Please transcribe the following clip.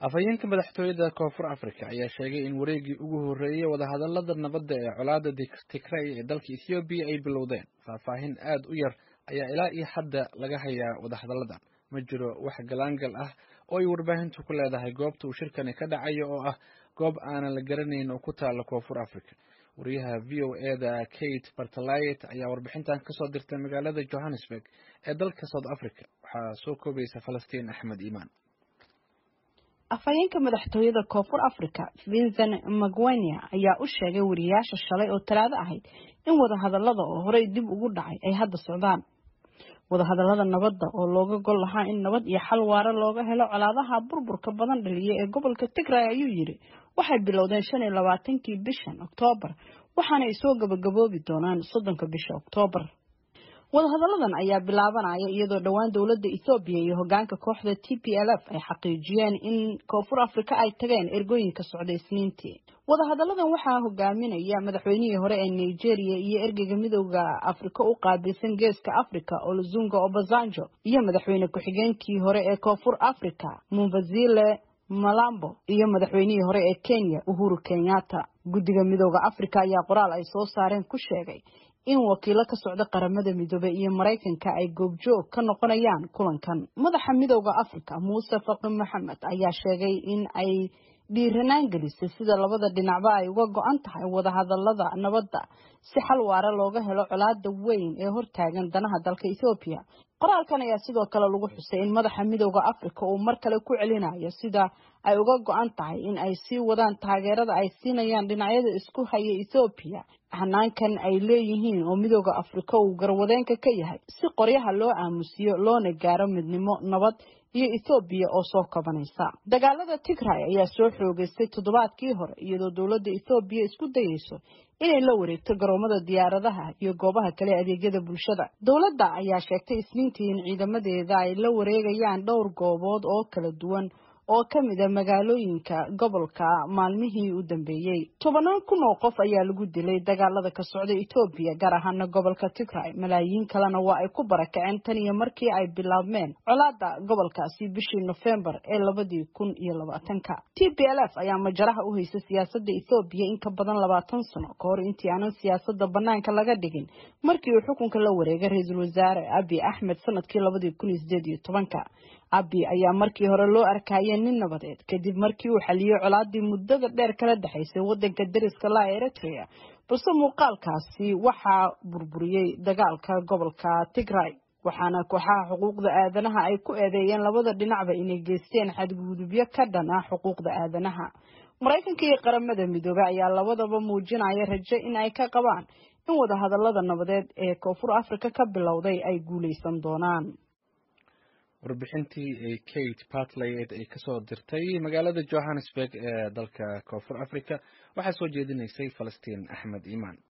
afhayeenka madaxtooyada koonfur africa ayaa sheegay in wareegii ugu horreeyey wadahadalada nabadda ee colaada tigray ee dalka ethoobiya ay bilowdeen faahfaahin aad u yar ayaa ilaa iyo hadda laga hayaa wadahadalladan ma jiro wax galaangal ah oo ay warbaahintu ku leedahay goobta uu shirkani ka dhacayo oo ah goob aanan la garanayn oo ku taala koonfur africa wariyaha v o eda kate bartalayet ayaa warbixintan kasoo dirtay magaalada johannesburg ee dalka south africa waxaa soo koobaysa falastiin axmed iimaan afhayeenka madaxtooyada koonfur africa vincent magwenia ayaa u sheegay wariyayaasha shalay oo talaado ahayd in wadahadalada oo horey dib ugu dhacay ay hadda socdaan wadahadalada nabadda oo looga gol lahaa in nabad iyo xal waara looga helo colaadaha burburka badan dhaliya ee gobolka tigray ayuu yidhi waxay bilowdeen shan iyo labaatankii bishan oktoobar waxaana ay soo gabagaboobi doonaan soddonka bisha oktoobar wadahadalladan ayaa bilaabanaya iyadoo dhowaan dowladda ethoobiya iyo hogaanka kooxda t p l f ay xaqiijiyeen in koonfur africa ay tageen ergooyinka socday isniintii wadahadalladan waxaa hogaaminaya madaxweynihii hore ee nigeria iyo ergeyga midooda afrika u qaabilsan geeska africa olozunga obasanjo iyo madaxweyne ku-xigeenkii hore ee koonfur africa mumvazile malambo iyo madaxweynihii hore ee kenya uhuru kenyatta guddiga midooda africa ayaa qoraal ay soo saareen ku sheegay in wakiilo ka socda qaramada midoobey iyo maraykanka ay goobjoog ka noqonayaan kulankan madaxa midooda africa muuse faqi maxamed ayaa sheegay in ay dhiiranaan gelisay sida labada dhinacba ay uga go-an tahay wadahadalada nabadda si xal waara looga helo colaada weyn ee hortaagan danaha dalka ethoobiya qoraalkan ayaa sidoo kale lagu xusay in madaxa midooda africa uu mar kale ku celinayo sida ay uga go-an tahay in ay sii wadaan taageerada ay siinayaan dhinacyada isku haya ethoobiya hanaankan ay leeyihiin oo midooda africa uu garwadeenka ka yahay si qoryaha loo aamusiyo loona gaaro midnimo nabad iyo ethoobiya oo soo kabanaysa dagaalada tigray ayaa soo xoogeystay toddobaadkii hore iyadoo dowladda ethoobiya isku dayeyso inay la wareegto garoomada diyaaradaha iyo goobaha kale adeegyada bulshada dowladda ayaa sheegtay isniintii in ciidamadeeda ay la wareegayaan dhowr goobood oo kala duwan oo ka mid a magaalooyinka gobolka maalmihii u dambeeyey tobanaan kun oo qof ayaa lagu dilay dagaalada ka socda etoobiya gaar ahaana gobolka tigray malaayiin kalena waa ay ku barakaceen tan iyo markii ay bilaabmeen colaada gobolkaasi bishii nofembar ee labadii kun iyo labaatanka t p l f ayaa majaraha u haysa siyaasada ethoobiya in ka badan labaatan sano ka hor intii aanan siyaasada banaanka laga dhigin markii uu xukunka la wareegay ra-iisul wasaare abi axmed sanadkii labadii kun iyo sideed iyo tobanka abi ayaa markii hore loo arkayay nin nabadeed kadib markii uu xaliyey colaadii muddada dheer kala dhexaysay wadanka dariska laa eritrea balse muuqaalkaasi waxaa burburiyey dagaalka gobolka tigray waxaana kooxaha xuquuqda aadanaha ay ku eedeeyeen labada dhinacba inay geysteen xadgudubyo ka dhan ah xuquuqda aadanaha maraykanka iyo qaramada midoobey ayaa labadaba muujinaya rajo in ay ka qabaan in wadahadalada nabadeed ee koonfur africa ka bilowday ay guuleysan doonaan warbixintii ee kate bartlayet ay kasoo dirtay magaalada johannesburg ee dalka koonfur africa waxaa soo jeedinaysay falastiin axmed iimaan